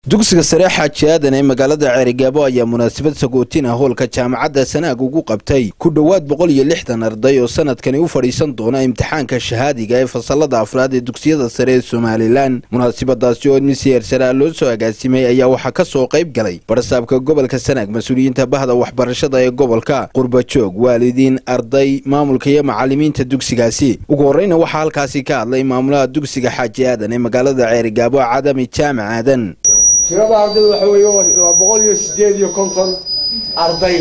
dugsiga sare xaaji aadan ee magaalada ceerigaabo ayaa munaasabad sagootin ah hoolka jaamacadda sanaag ugu qabtay ku dhowaad boqol iyo lixdan arday oo sanadkani u fadhiisan doona imtixaanka shahaadiga ee fasalada afraad ee dugsiyada sare ee somalilan munaasabadaasi oo admisiyer saraa loo soo agaasimay ayaa waxaa ka soo qayb galay barsaabka gobolka sanaag mas-uuliyiinta bahda waxbarashada ee gobolka qurbajoog waalidiin arday maamulka iyo macalimiinta dugsigaasi ugu horreyna waxaa halkaasi ka hadlay maamulaha dugsiga xaaji aadan ee magaalada ceerigaabo cadami jaamac aadan tirada ardayda waxa weeye waa boqol iyo sideed iyo konton arday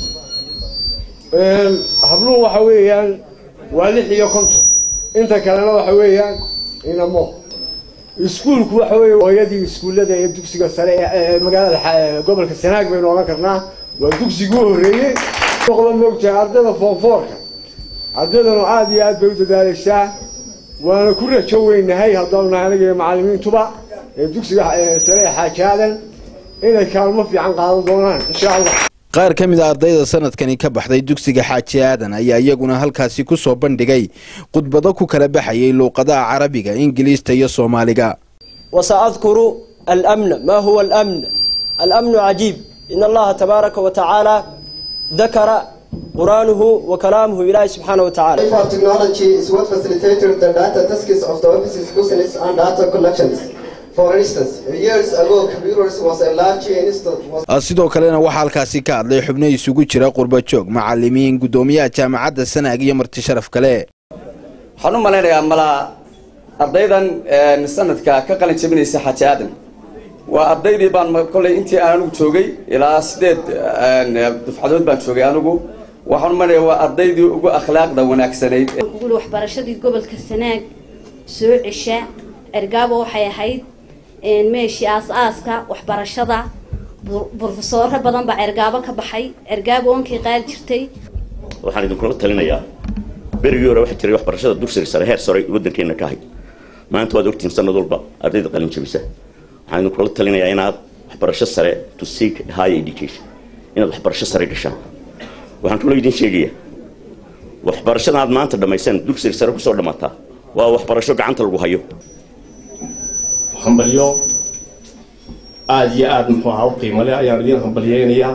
habluhu waxa weeyaan waa lix iyo konton inta kalena waxa weeyaan inamo iskuulku waxa weeye hooyadii iskuullada ee dugsiga sare ee magaalada gobolka sanaag baynu odhan karnaa waa dugsigii u horreeyey noqda moogtahay ardayda foonfoorka ardaydanu aada iyo aad bay u dadaaleysaa waana ku rajo weynahay haddaanu nahay aniga iyo macallimiintuba ee dugsiga sare ee xaaji aadan inay kaalmo fiican qaadan doonaan insha allah qaar ka mid a ardayda sanadkani ka baxday dugsiga xaaji aadan ayaa iyaguna halkaasi ku soo bandhigay khudbado ku kala baxayay luuqadaha carabiga ingiliista iyo soomaaliga وسأذكر الأمن ما هو الأمن الأمن عجيب إن الله تبارك وتعالى ذكر قرآنه وكلامه إلهي سبحانه وتعالى for technology is what facilitated the data tasks of the office's business and data collections. For instance, years ago, computers was a large instance. Was sidoo kalena waxaa halkaasi ka hadlay xubno isugu jira qurbajoog macalimiin guddoomiyaha jaamacadda sanaag iyo marti sharaf kale waxaan u malaynayaa malaa ardaydan sanadka ka qalin jabinaysa xaaji aadan waa ardaydii baan kollay intii aan anigu joogay ilaa sideed dufcadood baan joogay anigu waxaan u malaynayaa waa ardaydii ugu akhlaaqda wanaagsanayd guli waxbarashadii gobolka sanaag soo cesha ergaabo waxay ahayd meeshii aas-aaska waxbarashada brofesooro badan baa cergaabo ka baxay cergaabo onkii qaali jirtay waxaan idinkula talinayaa berigii hore waxaa jiray waxbarashada dugsiga sare heer sare waddankeena ka ahayd maanta waad ogtiin sanad walba ardayda qalin jabisa waxaan idinkula talinayaa inaad waxbarasho sare to seek higher education inaad waxbarasho sare gashaan waxaan kaloo idin sheegayaa waxbarashada aad maanta dhammaysaan dugsiga sare kusoo dhamaataa waa waxbarasho gacanta lagu hayo hambalyo aada iyo aada muxuu ahaa u qiimo leh ayaan idiin hambalyeynayaa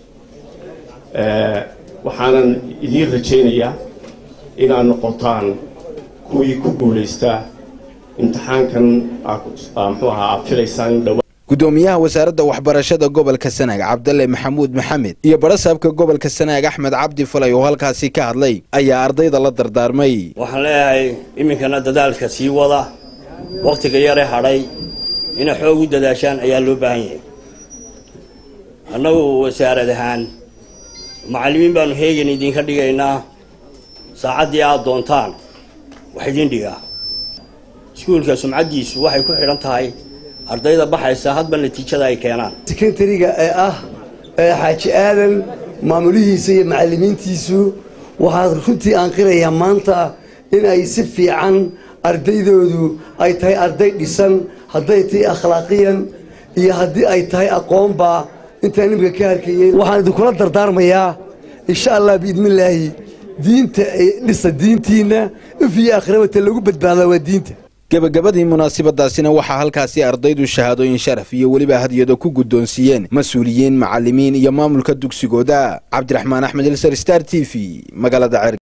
waxaanan idiin rajaynayaa inaad noqotaan kuwii ku guulaystaa imtixaankan muxuu ahaa aad filaysaan in dhawa guddoomiyaha wasaaradda waxbarashada gobolka sanaag cabdalle maxamuud maxamed iyo barasaabka gobolka sanaag axmed cabdi falay oo halkaasi ka hadlay ayaa ardayda la dardaarmay waxaan leeyahay iminkana dadaalka sii wada wakhtiga yare hadhay inay xoog u dadaashaan ayaa loo baahan yahay annagu wasaarad ahaan macallimiin baanu heegan idinka dhigaynaa saacaddii aada doontaan wax idin dhigaa iskuulka sumcaddiisu waxay ku xidhan tahay ardayda baxaysa hadba natiijada ay keenaan sekretariga ee ah xaaji aadan maamulihiisa iyo macallimiintiisu waxaad runtii aan qirayaa maanta in ay si fiican ardaydoodu ay tahay arday dhisan hadday tahay akhlaaqiyan iyo haddii ay tahay aqoonba intaan nimika ka harkayey waxaan idinkula dardaarmayaa insha allah biidnillaahi diinta dhisa diintiinna if iyo akhrabata lagu badbaadaa waa diinta gebagabadii munaasabadaasina waxaa halkaasi ardaydu shahaadooyin sharaf iyo weliba hadiyado ku guddoonsiiyeen mas-uuliyiin macalimiin iyo maamulka dugsigooda cabdiraxmaan axmed ilsar star t v magaalada